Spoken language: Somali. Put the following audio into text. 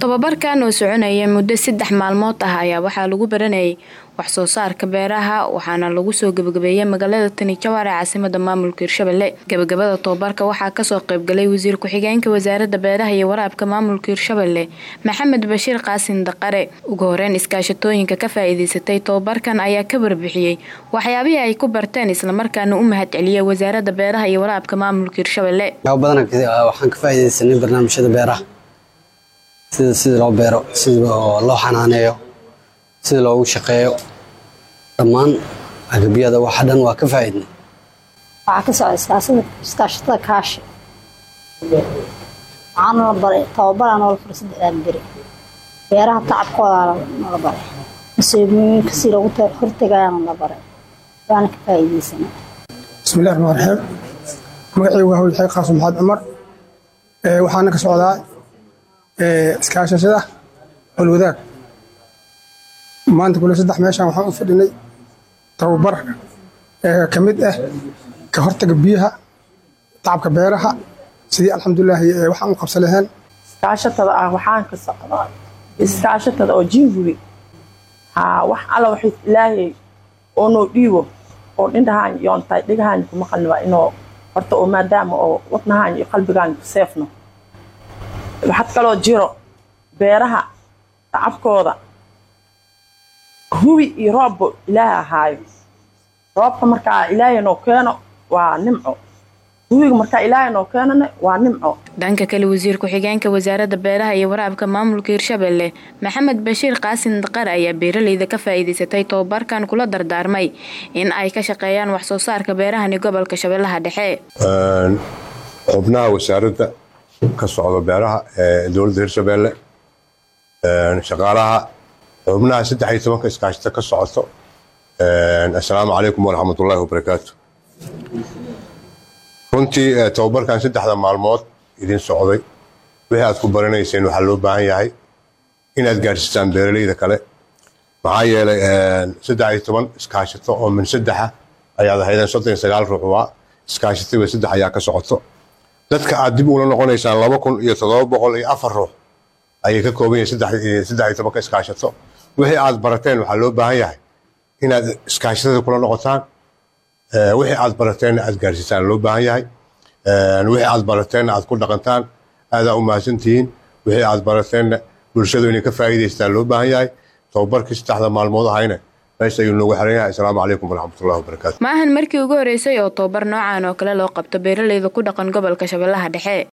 tobabarkan oo soconaya muddo saddex maalmood ah ayaa waxaa lagu baranayay wax soo saarka beeraha waxaana lagu soo gebagabeeyay magaalada tani jawar ee caasimada maamulka hirshabelle gebagabada tobabarka waxaa kasoo qeybgalay wasiir ku-xigeenka wasaaradda beeraha iyo waraabka maamulka hirshabelle maxamed bashiir qaasin daqare ugu horeyn iskaashatooyinka ka faa-iideysatay tobabarkan ayaa ka warbixiyey waxyaabihii ay ku barteen islamarkaana u mahad celiyay wasaaradda beeraha iyo waraabka maamulka hirshabelle waxaan ka faa-ideysanay barnaamijyada beeraha sida sida loo beero sida loo xanaaneeyo sida loogu shaqeeyo dhammaan agabyada waxa dhan waa ka faa'iidnay waxaa ka socda iskaashatada kaashi waxaana la baray tababaraa noola furay saddexdaan beri beeraha tacabkoodaa noola baray masiibooyinka si loogu hortagayaana la baray waana ka faa'iideysanay bismillahi raxmaan raxiim magacaygu waa hawlxeeg qaasim maxamed cumar waxaana ka socdaa iskaashashada holwadaag maanta kule saddex meeshaan waxaan u fadhinay tababar ka mid ah ka hortaga biyaha tacabka beeraha sidii alxamdulilaahi waxaan u qabsan lahayn iskaashatada ah waxaan ka socdaa iskaashatada oo jingubi haa wax alla waxay ilaahay oo noo dhiibo oo dhindhahaan yoontahay dhigahaan kuma qalniba inoo horta oo maadaama oo wadnahaan iyo qalbigaan ku seefno waxaad kaloo jiro beeraha tacabkooda hubi iyo roobba ilaahay ahaayo roobka markaa ilaahay noo keeno waa nimco hubiga markaa ilaahay noo keenana waa nimco dhanka kale wasiir ku-xigeenka wasaaradda beeraha iyo waraabka maamulka hirshabelle maxamed bashiir qaasin daqar ayaa beeraleyda ka faa-iideysatay tobabarkan kula dardaarmay in ay ka shaqeeyaan wax soo saarka beerahani gobolka shabeellaha dhexe xubnaha wasaaradda ka socda beeraha ee dowladda hirshabelle shaqaalaha xubnaha saddex iyo tobanka iskaashata ka socoto assalaamu calaykum waraxmatullaahi wabarakaatu runtii tobabarkan saddexda maalmood idin socday wixii aad ku baranayseen waxaa loo baahan yahay inaad gaadhsiisaan beeraleyda kale maxaa yeelay saddex iyo toban iskaashato oo min saddexa ayaad ahaydeen soddon iyo sagaal ruux waa iskaashataba saddex ayaa ka socoto dadka aad dib ula noqonaysaan laba kun iyo toddoba boqol iyo afar ruux ayay ka kooban yihin saddex iyo tobanka iskaashato wixii aad barateen waxaa loo baahan yahay inaad iskaashatada kula noqotaan wixii aad barateenna aad gaarsiisaan loo baahan yahay wixii aad barateenna aad ku dhaqantaan aadaa u mahadsantihiin wixii aad barateenna bulshadu inay ka faa'iidaystaan loo baahan yahay tababarkii saddexda maalmood ahayna meesha ayuu noogu xiran yahay assalaamu calaykum waraxmatullahi wabarakaatu maahan markii ugu horreysay oo tobabar noocan oo kale loo qabto beeraleyda ku dhaqan gobolka shabeellaha dhexe